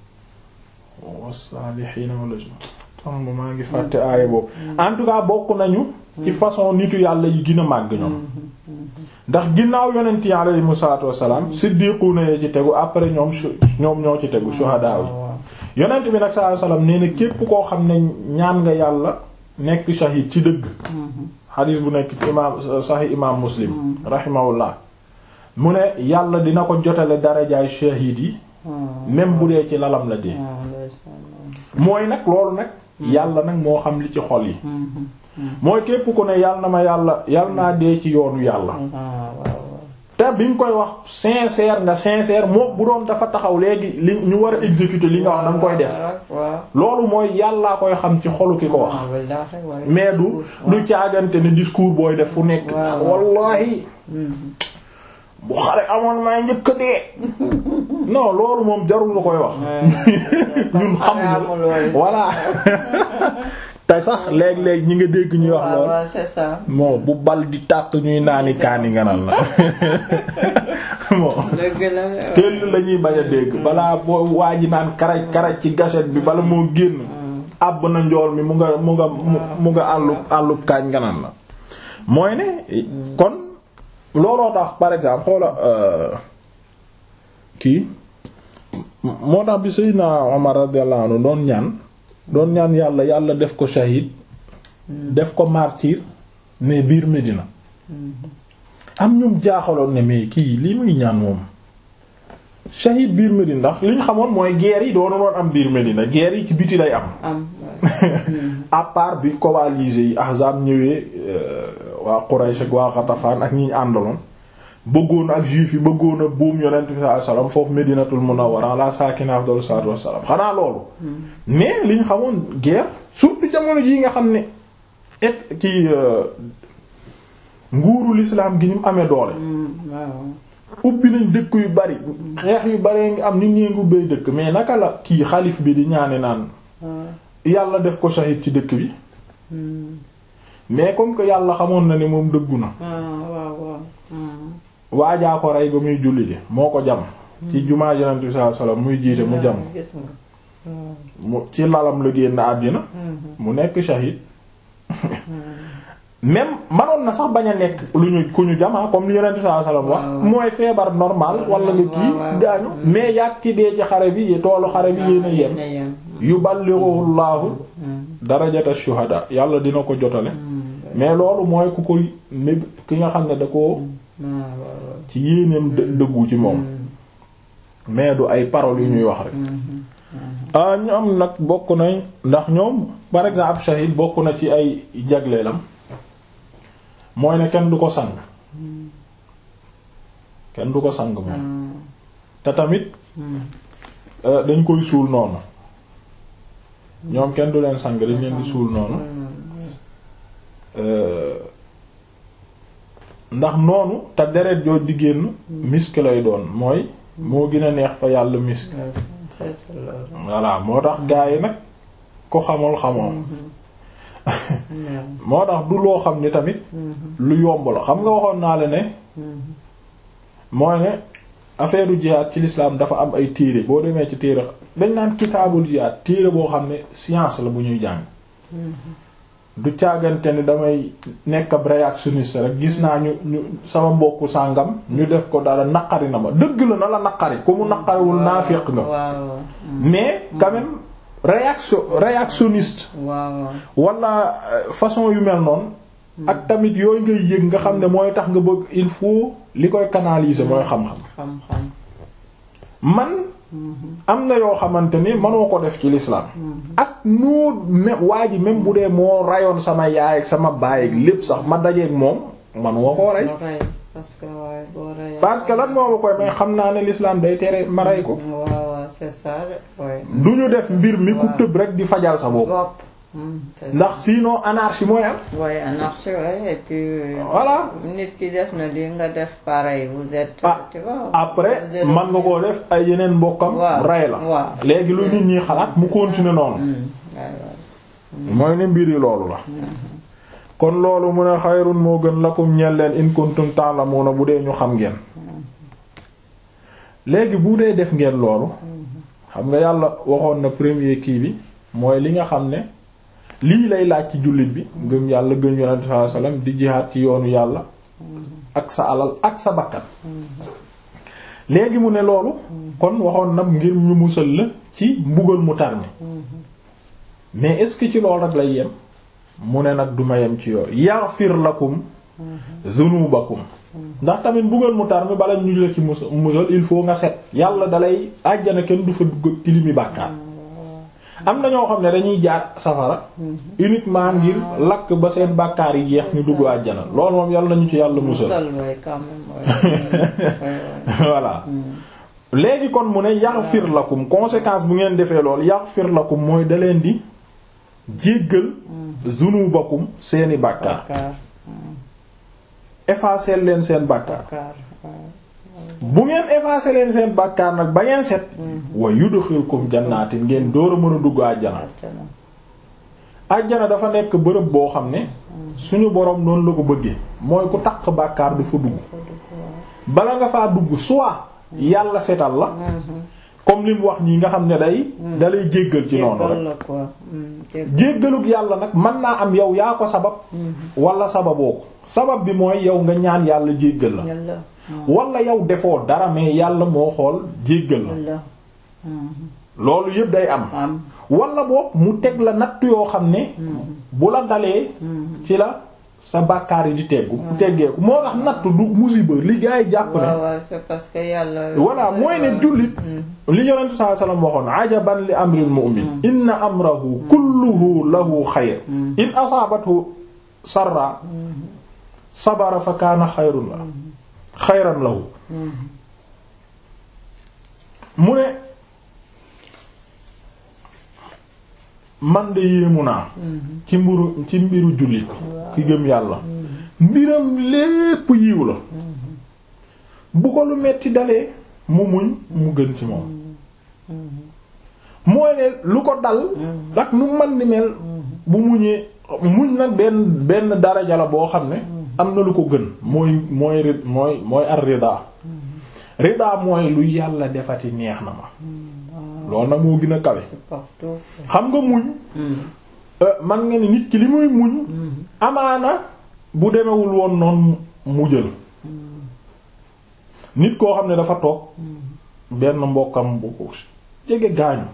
was-salihina wala tam maa ngi fàtte aaya boobu en tout cas bokk nañu ci façon nitu yàlla yi gën a màgg ñoom ndax ginnaaw yonent yi alayhimu salaatu wassalaam siddiquuna yi ci tegu après ñoom ñoom ñoo ci tegu shuhadaa yi yonent bi nag sallallahu alayhi wasallam nee na képp koo xam ne ñaan nga yàlla nekk shahid ci dëgg xadiis bu nekk ci imaam sahih imaam muslim rahimahullah mu ne yàlla dina ko jotale darajaay shahid yi même bu dee ci lalam la dee mooy nag loolu nag yàlla nag moo xam li ci xol yi mooy képp ku ne yàlla na ma yàlla yàlla naa dee ci yoonu yàlla te bi nga koy wax sincère nga sincère moo bu doon dafa taxaw léegi li ñu war a exécuter li nga wax danga koy def loolu mooy yàllaa koy xam ci xolu ki ko wax mais du du caagante ne discours booy def fu nekk wallahi bu xare amoon may njëkk dee non loolu moom jarul nga koy wax ñun xam voilà te sax léeg-léeg ñi nga dégg ñuy wax lool c'est ça moo bu bal di tàkk ñuy naani kaani nganal na moo teel la ñuy bañ a dégg balaa boo waa ji naan karaj karaj ci gâchette bi bala moo génn àbb na njool mi mu nga mu nga mu nga àllub àllub kaañ nganal na mooy ne kon looloo tax par exemple xoola kii moo tax bi Seydina Omar radiyallahu anhu doon ñaan doon ñaan yàlla yàlla def ko shahid def ko martyr mais biir Medina am ñum jaaxaloon ne mais kii lii muy ñaan moom shahid biir Medina ndax li ñu xamoon mooy guerre yi doonu doon am biir Medina guerre yi ci biti lay am à part bi coalisés yi Ahzab ñëwee waa Quraysh ak waa Ghatafan ak ñi ñu àndaloon bëggoon ak juif yi bëggoon a buum yonent bi sallallahu alayhi wasallam foofu Medinatul Munawwara ala saakina afdalu salaatu wassalaam xanaa loolu mais li ñu xamoon guerre surtout jamono jii nga xam ne et ki nguuru l'islam gi ni mu amee doole ubbi nañ dëkk yu bari xeex yu bari ngi am nit ñee ngi ubbee dëkk mais naka la kii xalif bi di ñaane naan yàlla def ko shahid ci dëkk bi mais comme que yàlla xamoon na ne moom dëggu na waajaa ko rey ba muy julli ji moo ko jam ci jumaa yonent bi sallallahu alayhi wasallam muy jiite mu jam mu ci lalam la génn àddina mu nekk shahid même manoon na sax bañ a nekk lu ñu ku ñu jamaa comme li yonent bi sallallahu alayhi wasallam wax mooy feebar normal wala nga kii gaañu mais yàgg ki dee ci xare bi toolu xare bi yéen a yem yuballighu Allahu darajata shuhada yàlla dina ko jotale mais loolu mooy ku koy néb ki nga xam ne da ko ci yéeneem dëggu ci moom mais du ay paroles yu ñuy wax rek ah ñoom nag bokk nañ ndax ñoom par exemple ab shahid bokk na ci ay jagleelam mooy ne kenn du ko sang kenn du ko sang moom te tamit dañ koy suul noonu ñoom kenn du leen sang dañ leen di suul noonu ndax noonu te deret joo di génn misk lay doon mooy moo gën a neex fa yàlla misk voilà moo tax gaa yi nag ko xamul xamoo moo tax du loo xam ni tamit lu yomb la xam nga waxoon naa la ne mooy ne affaire u jihaad ci l'islam dafa am ay téere boo demee ci téere dañ naan kitaabul jihaad téere boo xam ne science la bu ñuy jàng du càggante ni damay nekk ab réactionniste rek gis naa ñu ñu sama mbokku sàngam ñu def ko dara naqari na ma dëgg la na la naqari ku mu naqariwul naafiq nga waaw mais quand même réaction réactionniste waaw wala euh, façon yu mel noonu ak tamit yooyu ngay yëg nga xam ne mooy tax nga bëgg il faut li koy canaliser mooy xam-xam xam-xam man am na yoo xamante ni mënoo ko def ci l'islam ak noo me waa ji même bu dee moo rayoon sama yaay ak sama baay ak lépp sax ma dajeeg moom manuma koo rey Boo rey parce que waaye boo reyee parce que lan moo ma koy may xam naa ne l'islam day tere ma rey ko waaw waaw c'est ça de ouais. du ñu def mbir mi ku Waaw. tëb rek di fajal sa bopp bopp Hmm, c'est ça. ndax sinon anarchie mooy am waaye anarchie ouais, et puis euh, Voilà. nit ki def na li nga def pareil vous êtes Ah, tu vois après vous êtes- man nga koo def ay yeneen mbokkam Waaw, rey la waaw. léegi lu nit ñi xalaat mu continuer noonu Hmm, ouais, ouais. mooy ne mbir yi loolu la kon loolu mu ne xayrun moo gën lakum ñeel leen in kuntum ta'lamuna bu dee ñu xam ngeen léegi bu dee def ngeen loolu xam nga yàlla waxoon na premier kii bi mooy li nga xam ne lii lay laaj ci jullit bi gëm yàlla gëm yonent sallallahu alayhi wasallam di jihaad ci yoonu yàlla ak sa alal ak sa bakkan léegi mu ne loolu kon waxoon na ngir ñu musal la ci mbugal mu tar mi mais est-ce que ci loolu rek lay yem mu ne nag duma yem ci yoor yaghfir lakum dhunubakum ndax tamit mbugal mu tar mi bala ñu la ci mus musal il faut nga set yàlla dalay àjjana kenn du fa dugg tilimi bàkkaar am na ñoo xam ne dañuy jaar safara uniquement ngir lakk ba seen bàkkaar yi jeex ñu dugg àjjana loolu moom yàlla nañu ci yàlla musal musal ouais, quand même ouais. Ouais, ouais. voilà léegi kon mu ne yaghfir lakum conséquence bu ngeen defee loolu yaghfir lakum mooy da leen di jéggal zunubakum seeni bàkkaar Bàkkaar effacer leen seen bàkkaar bàkkaar ouais. bu ngeen effacer leen seen bàkkaar nag ba ngeen set wa yudkhilkum jannaatin ngeen door a mën a dugg àjjana Àjjana. àjjana dafa nekk bërëb boo xam ne suñu boroom noonu la ko bëggee mooy ku takk bàkkaar du fa dugg bala nga faa dugg soit yàlla setal la comme li mu wax ñi nga xam ne day dalay jéggal ci noonu rek Jéggal la quoi. Hmm, jéggal. jéggaluk yàlla nag mën naa am yow yaa ko sabab wala sababoo ko sabab bi mooy yow nga ñaan yàlla jéggal la Yàlla. wala yow defoo dara mais yàlla moo xool jéggal la Yàlla. Hmm, loolu yëpp day am am. wala boog mu teg la natt yoo xam ne bu la dalee ci la sa bàkkaar yi di teggu teggeeku moo tax natt du musiba li gaa yi jàpp ne waaw waaw c'est parce que yàlla. voilà mooy ne jullit li yonent sallallahu alayhi wasallam waxoon ajaban li amril mu'min inna amrahu kulluhu lahu xayr in asaabathu sarra sabara fa kaana xayrun la xayran lahu mu ne man de yéemu naa ci mbiru ci mbiru jullit ki gëm yàlla mbiram lépp yiw la bu ko lu metti dalee mu muñ mu gën ci moom mooy ne lu ko dal ak nu man di mel bu muñee muñ nag benn benn daraja la boo xam ne am na lu ko gën mooy mooy ri- mooy mooy ar rida rida mooy lu yàlla defati neex na ma loolu nag moo gën a kawe C'est partout. xam nga muñ euh, man nga ni nit ki li muy muñ amaana bu demewul woon noonu mu jël nit koo xam ne dafa toog benn mbokkam bu ko jege gaañu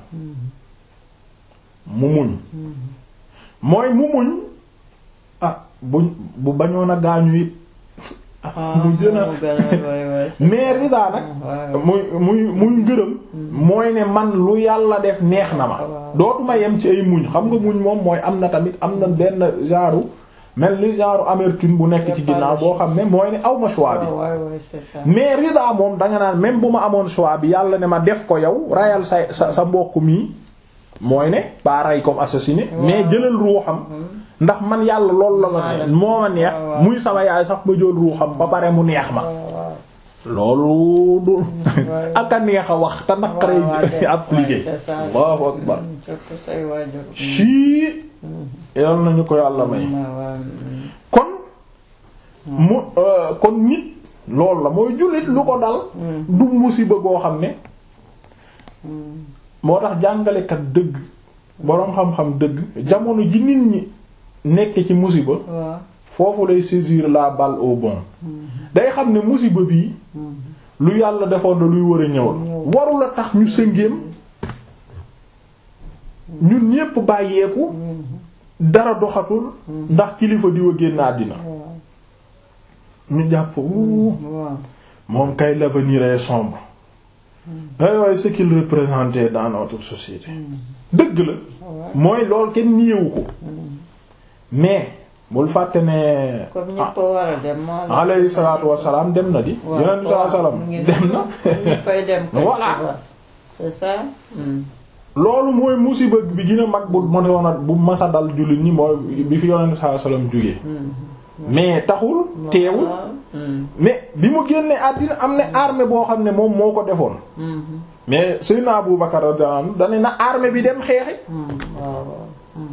mu muñ mooy mu muñ ah bu bu bañoon a gaañu it Ah, mu gën a moo gën a ouais, ouais, c'est mais ça. ridaa nag Ouais, ouais. muy muy muy ngërëm mooy ne man lu yàlla def neex na ma Waaw. dootuma yem ci ay muñ xam nga muñ moom mooy am na tamit am na benn genre mel ni genre amertume bu nekk ci ginnaaw boo xam ne mooy ne aw ma choix bi Ouais, ouais, ouais, c'est ça. mais rida moom danga naan même bu ma amoon choix bi yàlla ne ma def ko yow rayal sa sa sa mbokk mi mooy ne pas ray comme assassiné mais jëlal ruuxam ndax man yàlla loolu la ma Maa la neex moo ma neex waaw, waaw. muy sama yaay sax ba jël ruuxam ba pare mu neex ma loolu du Ouais. ak a neex a wax te naqaree Ouais, ouais, ouais, appliqué c'est ça. Allahu akbar Hmm, surtout say waajur. sii yal nañu ko yàlla may Hmm, ouais, ouais, hmm. kon mu euh, kon nit loolu la mooy jullit lu ko dal du musiba goo xam ne moo tax jàngalekat dëgg boroom xam-xam dëgg jamono ji nit ñi nekk ci musiba waaw foofu lay saisir la balle au bon day xam ne musiba bii lu yàlla defoon na luy war a ñëw la warula tax ñu sëngéem ñun ñépp bàyyeeku dara doxatul ndax kilifa diwa génn àddina ñu jàpp wuu waaw moom kay l'avenir est sombre ay waaye ce qu'il représentait dans notre société dëgg la mooy lool kenn niyewu ko mais bul fàtte ne comme ñëpp a war a dem moo la alayhi salaatu wassalaam dem na di waaw yonent bi sallallahu alayhi wasallam mu ngi dem na ñëppay dem kay, Voilà. tu vois. c'est ça Hmm. loolu mooy musiba bi gën a mag bu mosoon a bu masa dal jullit ñi mooy bi fi yonent bi sallallahu alayhi wasallam jógee mais taxul teewul waaw Hmm. mais bi mu génnee àddina am na armée boo xam ne moom moo ko defoon Mhm. mais Seydina Abu Bakar radiyallahu anhu dane na armée bi dem xeexi Hmm. waaw waaw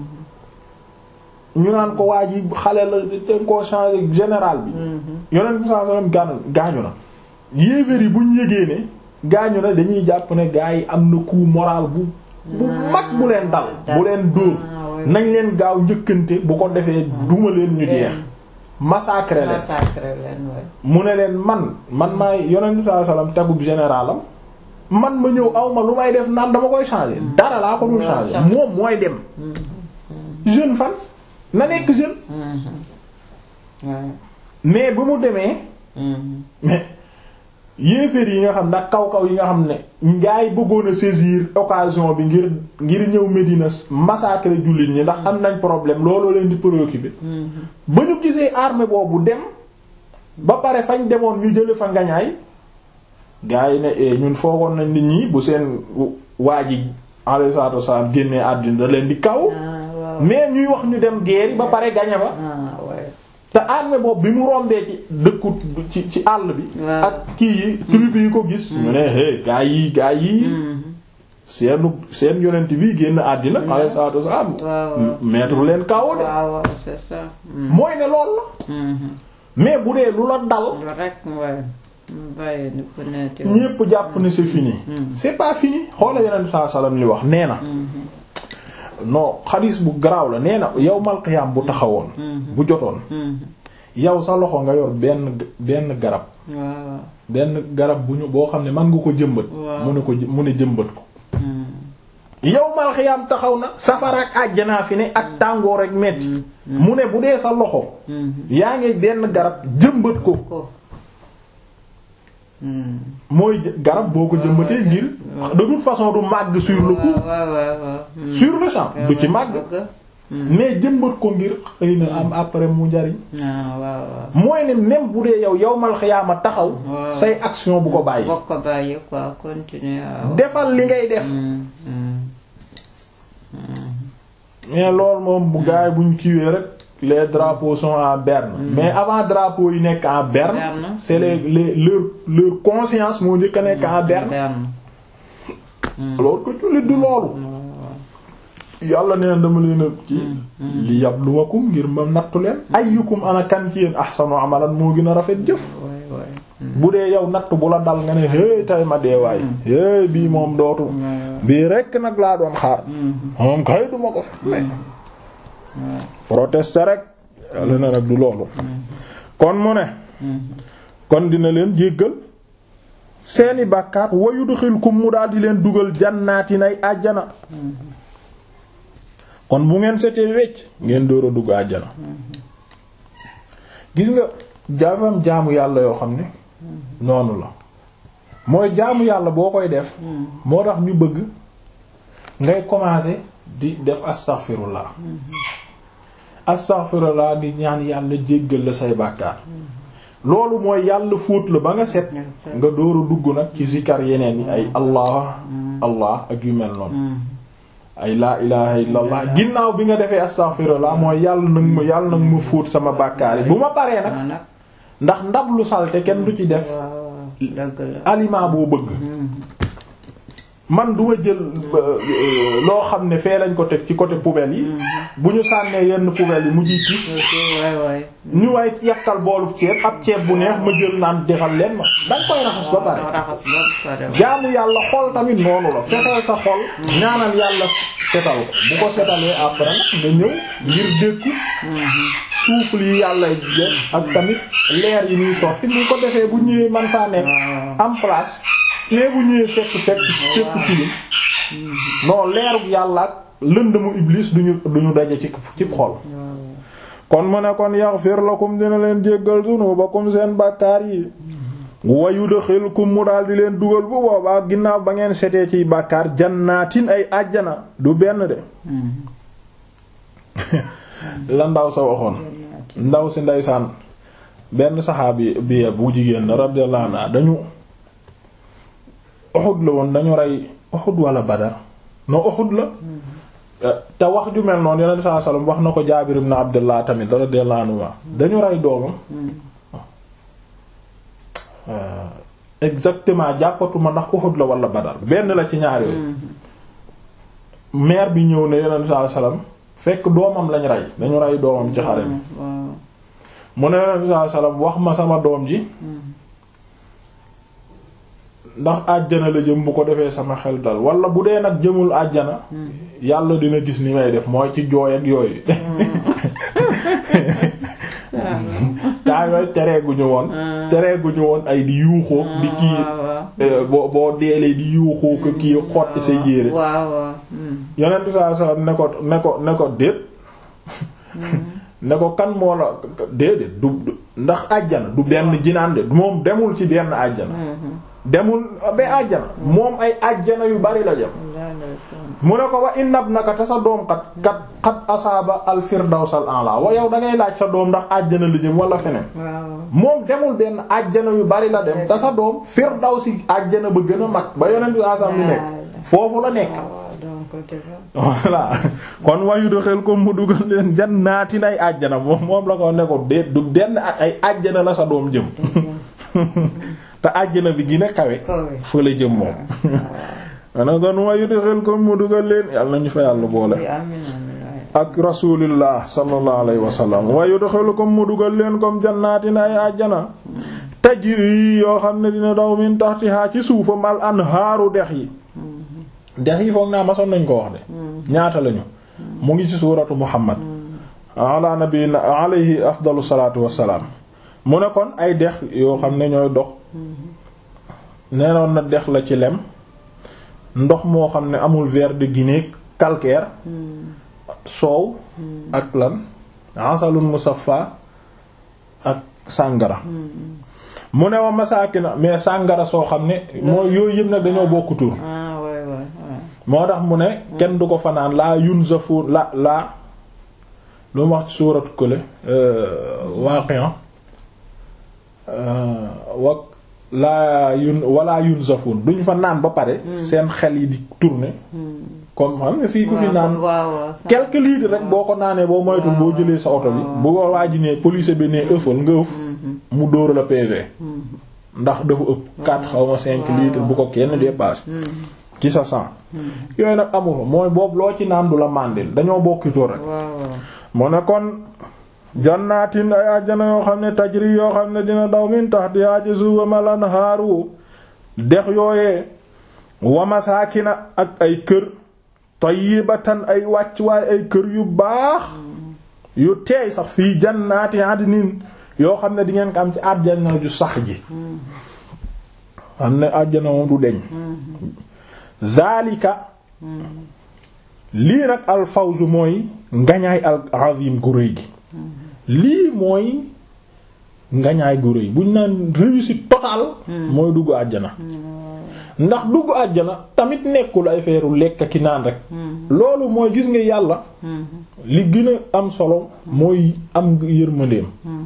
ñu naan ko waa ji xale la dañ koo changé général bi yonent bi sallallahu alayhi wasallam gaañu gaañu na yéeféer yi buñ yégee ne gaañu na dañuy jàpp ne gaa yi am na coup moral bu bu mag bu leen dal bu leen dóor Ah, oui. nañ leen gaaw njëkkante bu ko defee duma leen ñu jeex massacrer leen massacre leen waay mu ne leen man man maay yonent bi sallallahu alayhi wasallam tegub généralam man ma ñëw aw ma lu may def naan dama koy changer dara laa ko dul changer changer. moom mooy dem jeune fan na nekk jeune waaw mais bu mu demee mais yéeféer yi nga xam ndax kaw-kaw yi nga xam ne ngaa yi bëggoon a saisir occasion bi ngir ngir ñëw Médina massacrer jullit ñi ndax am nañ problème looloo leen di préoccuper ba ñu gisee armée boobu dem ba pare fañ demoon ñu jële fa ngañaay gaa yi ne eh, ñun foogoon nañ nit ñi bu seen waa ji alayhi salaatu wasallam génnee àddina da leen di kaw ah waaw mais ñuy wax ñu dem guerre ba pare gañe ba ah waay te armée boobu bi mu rombee ci dëkku ci ci àll bi Waaw. ak kii yi tribu yi ko gis ñu ne hé gaa yi gaa yi seenu seen yonent bi génn àddina alayhi salaatu wasallam waaw waaw mettre leen kaw de waaw waaw c'est ça mooy ne lool la mais bu dee lu la dal lu rek waay mu bàyyi ni ku neeti ñépp jàpp ne c'est fini c'est pas fini xoola yonent saa sallam li wax nee na non xadiis bu garaaw la nee na yawmal qiyaam bu taxawoon bu jotoon yow sa loxo nga yor benn benn garab waaw benn garab bu ñu boo xam ne mën nga ko jëmbat Waaw. mu ne ko mu ne jëmbat ko yawmal qiyaam taxaw na safara ak àjjanaa fi ne ak tàngoor ak metti mu ne bu dee sa loxo yaa ngi benn garab jëmbat ko ko mooy jë- garab boo ko jëmbatee ngir de toute façon du màgg sur le coup waaw waaw waaw sur le champ du ci màgg mais jëmbat ko ngir xëy na am après mu njariñ ah waaw waaw mooy ne même bu dee yow yawmal xiyaama taxaw Waaw. say action bu ko bàyyi bokk ko bàyyi quoi continuer waaw defal li ngay def mais loolu moom bu gaay buñ kiiwee rek les drapeaux sont en berne mais avant drapeaux yi nekk en berne Berne. c'est les les leur leur conscience moo njëkk a nekk en berne loolu ko jullit du loolu yàlla nee na dama leen a ci li yabluwakum ngir ma nattu leen ayyukum ana kan ci yéen ahsanu amalan moo gën a rafet jëf waay waay bu dee yow natt bu la dal nga ne hey tay ma dee waay hey bii moom dootu bii rekk nag laa doon xaar moom kay duma ko fi mais protester rek yàlla na nag du loolu kon mu ne kon dina leen jéggal seeni bàkkaat wa yudxilkum mu daal di leen dugal jannaati nay àjjana kon bu ngeen setee wecc ngeen door a dugg àjjana gis nga jaafam jaamu yàlla yoo xam ne noonu la mooy jaamu yàlla boo koy def moo tax ñu bëgg ngay commencer di def astaghfirullah astaghfirullah di ñaan yàlla jéggal la say bàkkaar loolu mooy yàlla fóot la ba nga set nga door a dugg nag ci zikar yeneen yi ay allah allah ak yu mel noonu ay laa ilaha illallah ginnaaw bi nga defee astaghfirullah mooy yàlla nag ma yàlla nag ma fóot sama bàkkaar yi bu ma paree nag nag ndax ndab lu salte kenn du ci def waaw dëgg la aliment boo bëgg man du ma jël loo xam ne fee lañ ko teg ci côté poubelle yi bu ñu sànnee yenn poubelle yi mu jiy tis ñu way yàkkal boolu ceeb ab ceeb bu neex ma jël naan defal leen ma danga koy raxas ba pare jaamu yàlla xol tamit noonu la fexeel sa xol ñaanal yàlla setal ko bu ko setalee après nga ñëw ngir dékku souffle yi yàlla ak tamit leer yi ñuy sotti bu ko defee bu ñëwee man faa nekk en place mais bu ñëwee fekk fekk fekk tilim non leerug yàlla ak lëndëmu iblis duñu duñu daje ci ci xol kon mu ne kon yaghfir lakum dina leen jéggal dunubakum seen bàkkaar yi wa yudkhilkum mu daal di leen dugal bu boobaa ginnaaw ba ngeen setee ciy bàkkaar jannaatin ay àjjana du benn de la ndaw sa waxoon ndaw si ndeysaan benn saxaabi bi bu jigéen la radiyallahu anha dañu Uhud la woon dañu rey Uhud wala Badar no Uhud la te wax ju mel noonu yonent sallallahu alayhi wasallam wax na ko Jaabir ibn Abdullah tamit radiyallahu anhu dañu rey doomam exactement jàppatuma ndax Uhud la wala Badar benn la ci ñaar yooyu mère bi ñëw ne yonent sallallahu alayhi wasallam fekk doomam lañ rey dañu rey doomam ci xare bi mu ne yonent sallallahu alayhi wasallam wax ma sama doom ji ndax àjjana la jëm bu ko defee sama xel dal wala bu dee nag jëmul àjjana yàlla dina gis ni may def mooy ci jooy ak yooyu taa yooyu tereeguñu woon tereeguñu woon ay di yuuxoo di kii boo boo deelee di yuuxoo ko kii xotti sa yére yonent saa saa ne ko ne ko ne ko déet ne ko kan moo la déedéet du ndax àjjana du benn jinaan de moom demul ci benn àjjana demul ba àjjana moom ay àjjana yu bari la dem mu ne ko wa innab naka te sa doom kat kat xat asaaba al firdawsal a'la wa yow da ngay laaj sa doom ndax àjjana la jëm wala feneen moom demul benn àjjana yu bari la dem te sa doom firdawsi àjjana ba gën a mag ba yonent bi asam bi nekk foofu la nekk voilà kon wayu do xel ko mu dugal leen jannaatin ay àjjana moom moom la ko ne ko déet du benn ay àjjana la sa doom jëm te àjjana bi gën a kawe fa la jëm moom ana kon wayu do xel ko mu dugal leen yàlla nañu fa yàlla boole ak rasulillah sallallahu alayhi wa sallam wayu do xel ko mu dugal leen comme jannaatin ay àjjana tajri yoo xam ne dina daw min tahtiha ci suufam al anhaaru dex yi dex yi foog naa masoon nañ ko wax de ñaata lañu mu ngi ci suuratu muhammad ala nabiyina alayhi afdalu salaatu wassalaam mu ne kon ay dex yoo xam ne ñooy dox neenoon na dex la ci lem ndox moo xam ne amul verre de Guinée calcaire soow ak lan asalun musaffa ak sàngara mu ne wa masaakina mais sàngara soo xam ne mooy yooyu yëpp nag dañoo bokk tur moo tax mu ne kenn du ko fanaan laa yunzafu la laa lu mu wax ci suuratu kële waaqi'a wa laa yun wala yunzafun duñ fa naan ba pare seen xel yi di tourner comme xam nga fii ku fi naan quelques litres rek boo ko naanee boo moytul boo jëlee sa oto bi bu ko waaj ne police bi ne ëffal nga ëff mu dóor la PV ndax dafa ëpp 4 xaw ma 5 litres bu ko kenn dépassé ci sa sang yooyu nag amu fa mooy boobu loo ci naan du la màndil dañoo bokkitu rek mu ne kon jannaatin ay àjjana yoo xam ne tajri yoo xam ne dina daw min tahtiha ci suufam al anhaaru dex yooyee wa masaakina ak ay kër tayyibatan ay wàcc waaye ay kër yu baax yu teey sax fii jannaati adnin yoo xam ne di ngeen ko am ci àjjana ju sax ji xam ne àjjana moom du deñ zaalika lii nag al fawzu mooy ngañaay al azim gu rëy gi lii mooy ngañaay gu rëy buñ naan réussite totale mooy dugg àjjana ndax dugg àjjana tamit nekkul ay feeru lekk ki naan rek loolu mooy gis nga yàlla li gën a am solo mooy am yërmandeem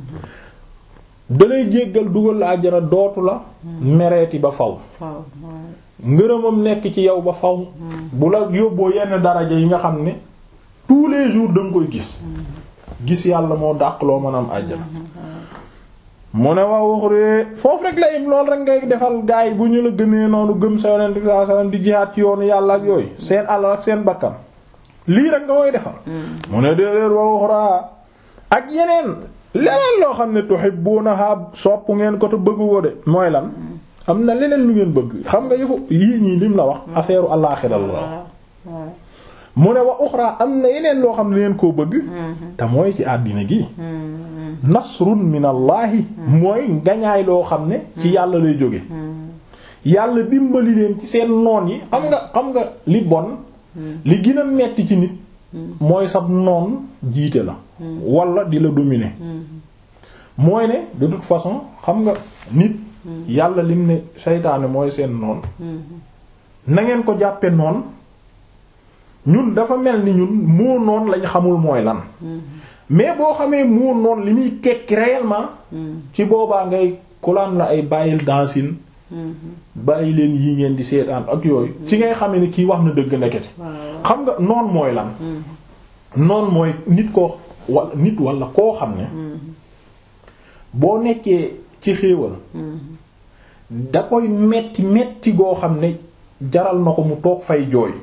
dalay jéggal dugal la àjjana dootu la mereeti ba faw ngërëmam nekk ci yow ba faw bu la yóbboo yenn daraja yi nga xam ne tous les jours da nga koy gis gis yàlla moo dàq loo mën a am àjjana mu ne waa waxuree foofu rek la im lool rek ngay defal gaay yi bu ñu la gëmee noonu gëm sa yonent bi sallallahu alayhi wasallam di jihaat ci yoonu yàlla ak yooyu seen alal ak seen bakkan lii rek nga koy defal mu ne déedéet waa waxuraa ak yeneen leneen loo xam ne tuhibbunaha sopp ngeen ko te bëgg ko de mooy lan am na leneen lu ngeen bëgg xam nga yëfu yii ñii lim la wax affaire àllaxira la wax mu ne wa uxra am na yeneen loo xam ne ngeen koo bëgg te mooy ci àddina gi nasrun min allahi mooy ngañaay loo xam ne ci yàlla lay jóge yàlla dimbali leen ci seen noon yi xam nga xam nga li bon li gën a metti ci nit mooy sab noon jiite la wala di la dominer mooy ne de toute façon xam nga nit yàlla lim ne seytaane mooy seen noon na ngeen ko jàppe noon ñun dafa mel ni ñun moo noon lañ xamul mooy lan mais boo xamee moo noon li muy tekki réellement ci boobaa ngay kulaan la ay bàyyil dansin bàyyi leen yi ngeen di seetaan ak yooyu ci ngay xamee ni kii wax na dëgg ndekete xam nga noon mooy lan noon mooy nit ko wala nit wala koo xam ne boo nekkee ci xéewal da koy metti metti goo xam ne jaral na ko mu toog fay jooy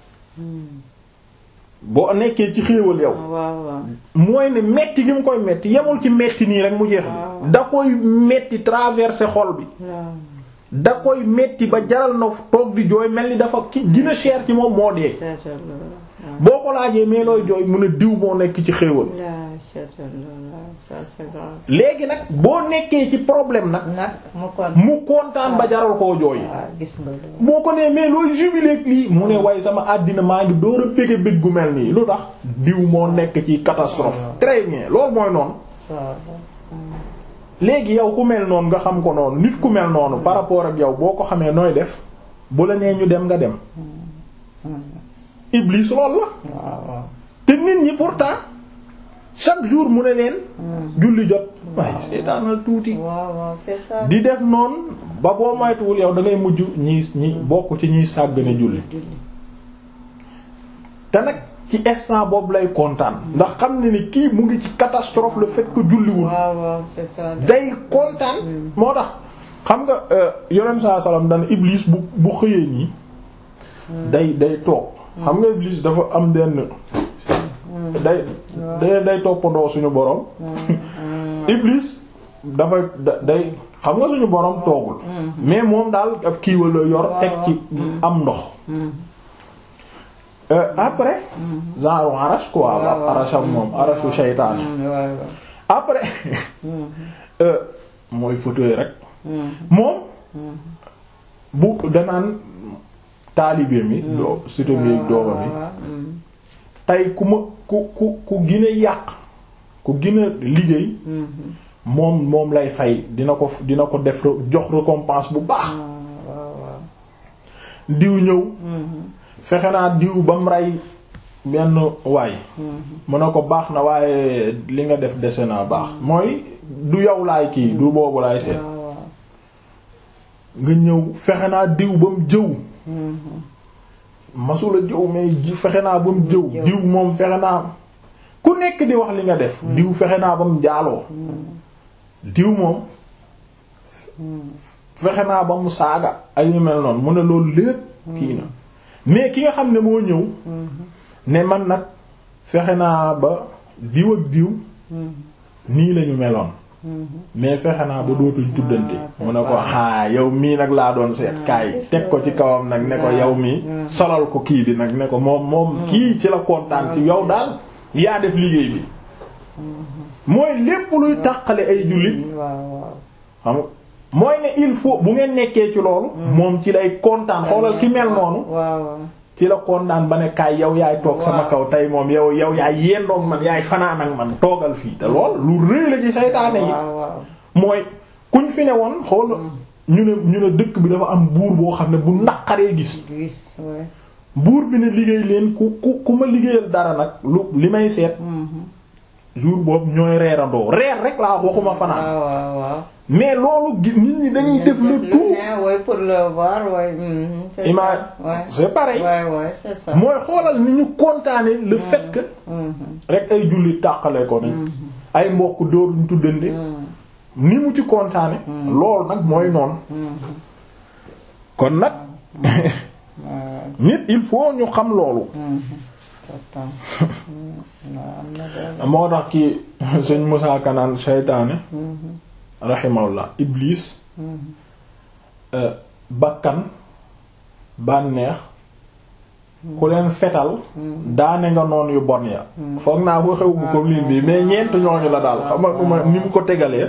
boo nekkee ci xéewal yow mooy ne metti gi mu koy metti yemul ci metti nii rek mu jeex bi da koy metti traverser xol bi da koy metti ba jaral na toog di jooy mel ni dafa ki gën a cher ci moom moo dee boo ko laajee mais looy jooy mun a diw moo nekk ci xéewal léegi nag boo nekkee ci problème nag mu kontaan ba jaral koo jooy boo ko nee mais looy jubileek lii mu ne way sama àddina maa ngi door a bëgg bëgg gu mel nii lu tax diw moo nekk ci catastrophe très bien loolu mooy noonu léegi yow ku mel noonu nga xam ko noonu nit ku mel noonu par rapport ak yow boo ko xamee nooy def bu la nee ñu dem nga dem Iblis lool la te nit ñi pourtant chaque jour mu ne leen julli jot waaye seetaanal tuuti di def noonu ba boo moytuwul yow da ngay mujj ñi ñi bokk ci ñiy sàggane julli te nag ci instant boobu lay kontaan ndax xam ne ni kii mu ngi ci catastrophe le fait que julliwul day kontaan moo tax xam nga yonent saa salaam dana Iblis bu bu xëyee nii day day toog xam nga Iblis dafa am benn day day day toppandoo suñu borom Iblis dafa day xam nga suñu borom toogul mais moom daal ab kiiwa la yor teg ci am ndox après genre arash quoi arasham moom arashu shaytaan après mooy fauteuil rek moom bu danaan taalibe mi doo sito mi dooma mi tey ku ma ku ku ku gine yàq ku gine liggéey moom moom lay fay dina ko dina ko def jox récompense bu baax diw ñëw fexe naa diw ba mu rey benn waay mu ne ko baax na waaye li nga def dese naa baax mooy du yow laay kii du boobu laay seet nga ñëw fexe naa diw ba mu jëw masula jëw mais fexe naa ba mu jëw diw moom fexe naa ku nekk di wax li nga def diw fexe naa ba mu jaaloo diw moom fexe naa ba mu saaga ay yu mel noonu mu ne loolu lépp kii na mais ki nga xam ne moo ñëw ne man nag fexe naa ba diw ak diw nii lañu meloon mais fexe naa ba dootuñ tuddante mu ne ko aa yow mii nag laa doon seet kaay teg ko ci kawam nag ne ko yow mii solal ko kii bi nag ne ko moom moom kii ci la kontaan ci yow daal yaa def liggéey bi mooy lépp luy tàqale ay jullit xam mooy ne il faut bu ngeen nekkee ci loolu moom ci lay kontaan xoolal ki mel noonu ci la kontaan ba ne kaay yow yaay toog sama kaw tey moom yow yow yaay yendoog man yaay fanaan ak man toogal fii te lool lu rëy la ci saytaane yi mooy kuñ fi ne woon xool ñu ne ñu ne dëkk bi dafa am buur boo xam ne bu naqaree gis buur bi ne liggéey leen ku ku ku ma liggéeyal dara nag lu li may seet jour boobu ñooy reerandoo reer rek laa waxuma fanaan mais loolu nit ñi dañuy def le tout pour le voir c'est ça c'est pareil mooy xoolal ni ñu kontaane le fait que rek ay julli tàqale ko nañ ay mbokk dooruñ tuddante ni mu ci kontaane loolu nag mooy noonu kon nag nit il faut ñu xam loolu moo tax ki sëñ Musaa Kanaan seytaane rahimahullah iblis bakkan bànneex ku leen fetal daane nga noon yu bon ya foog naa ko xew bu ko liin bi mais ñeent ñooñu la daal xam nga ni mu ko tegalee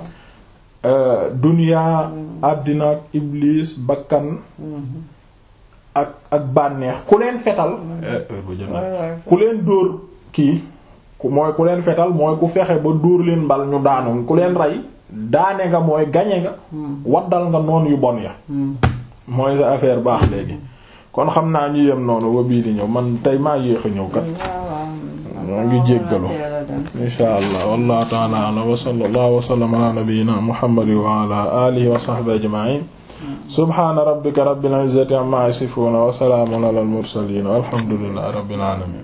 duniyaa àddina ak iblis bakkan ak ak bànneex ku leen fetal ku leen dóor kii mooy ku leen fetal mooy ku fexe ba dóor leen mbal ñu daanu ku leen rey daane nga mooy gañe nga waddal nga noon yu bon ya mooy sa affaire baax léegi kon xam naa ñu yem noonu ba bii di ñëw man tey maa yéex a ñëw kat ñoo ngi jéggalu insha allah wallahu ta'ala a'lam wa sallallahu wa sallama ala nabiyyina muhammadin wa ala alihi wa sahbihi ajma'in subhana rabbika rabbil izzati amma yasifun wa salamun ala al mursalin walhamdulillahi rabbil alamin